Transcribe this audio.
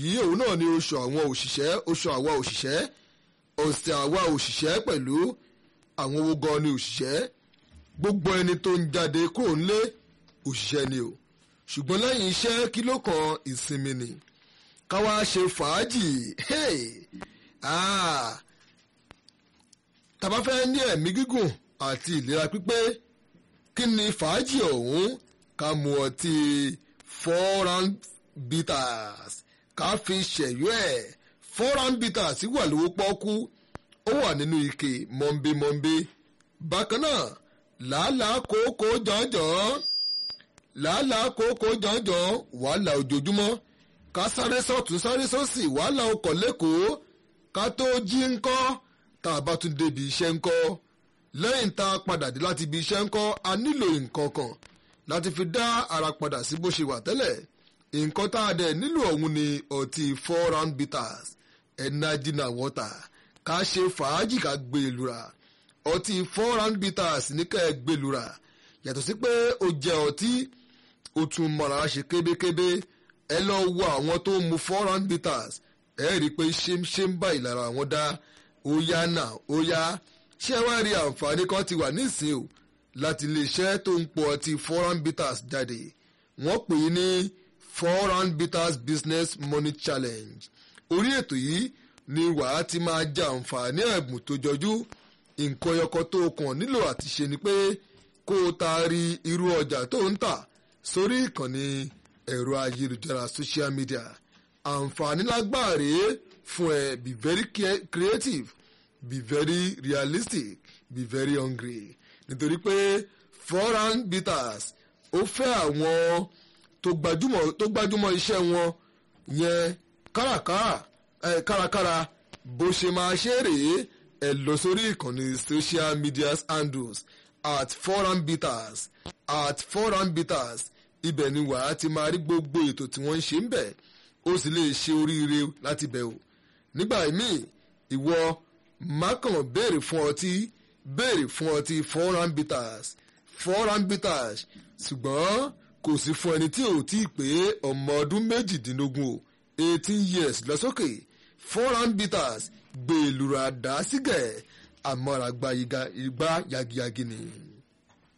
yìí òun náà ni oṣù àwọn òṣìṣẹ́ oṣù àwa òṣìṣẹ́ ọ̀sẹ̀ àwa òṣìṣẹ́ pẹ̀lú àwọn owó gan ni òṣìṣẹ́ gbogbo ẹni tó ń jáde kúrò nílé òṣìṣẹ́ ni o ṣùgbọ́n lẹ́yìn iṣẹ́ kí ló kan ìsinmi ni káwá ṣe fàájì hey! ah! tàbá fẹ́ ní ẹ̀mí gígùn àti ìlera pípé kí ni fàájì ọ̀hún ká mu ọtí foreign bitters ká fi ṣẹ̀yọ́ ẹ̀ foreign bitters wà lówó pọ́ọ́kú ó wà nínú ike mọ́ńbémọ́ńbé bákan náà làálàá kòókòó jọ̀ọ́jọ̀ọ́ làálàá kòókòó jọ̀ọ́jọ̀ọ́ wàhálà ojoojúmọ́ ká sáré sọ́tún sáré sósì wàhálà ọkọ̀ lẹ́kọ̀ọ́ ká tó jí ńkọ́ tá a bá tún débi iṣẹ́ ńkọ́ lẹ́yìn tá a padà dé láti ibi iṣẹ́ ńkọ́ a nílò nǹkan kan láti fi dá ara padà sí bó ṣe wà tẹ́lẹ̀ nǹkan tá a dẹ̀ nílò ọ̀hún ni ọtí four round bitters energy na water ká ṣe fàájì ká gbé e lura ọtí four round bitters ní ká ẹ gbé e lura yàtọ̀ sí pé ó jẹ́ ọtí ó tún mọ̀ra ṣe kébékébé ẹ lọ wo àwọn tó ń mu four round bitters ẹ rí i pé ṣémṣém báyìí lára wọn dá ó yá náà ó yá ṣé wàá rí àǹfààní kan ti wà nísìnyí o láti iléeṣẹ́ tó ń pọ̀ ọtí four round bitters jáde wọ́n pè é ní four round bitters business money challenge orí ètò yìí ni wàá ti máa jẹ àǹfààní ẹ̀bùn tó jọjú nǹkan ẹyọkọ tó kàn nílò àti ṣe ni pé kó o taari irú ọjà tó ń tà sórí ìkànnì ẹ̀rọ ayélujára social media àǹfààní lágbàá fún ẹ be very creative be very realistic be very hungry nítorí pé foreign bitters ó fẹ́ àwọn tó gbajúmọ̀ tó gbajúmọ̀ iṣẹ́ wọn yẹn kárakára ẹ̀ kárakára bó ṣe máa ṣe rèé ẹ lọ sórí ìkànnì social media handles at foreign bitters at foreign bitters ibẹ̀ ni wàá ti máa rí gbogbo ètò tí wọ́n ń ṣe ń bẹ̀ ó sì lè ṣe oríire láti bẹ̀ o nígbà míì ìwọ mákàn béèrè fún ọtí béèrè fún ọtí foreign bitters foreign bitters ṣùgbọ́n kò sí fún ẹni tí ò tí ì pé ọmọ ọdún méjìdínlógún o eighteen years lọ sókè foreign bitters gbèlúra dá sígẹ̀ àmọ́ra gba igba yagiyagi ni.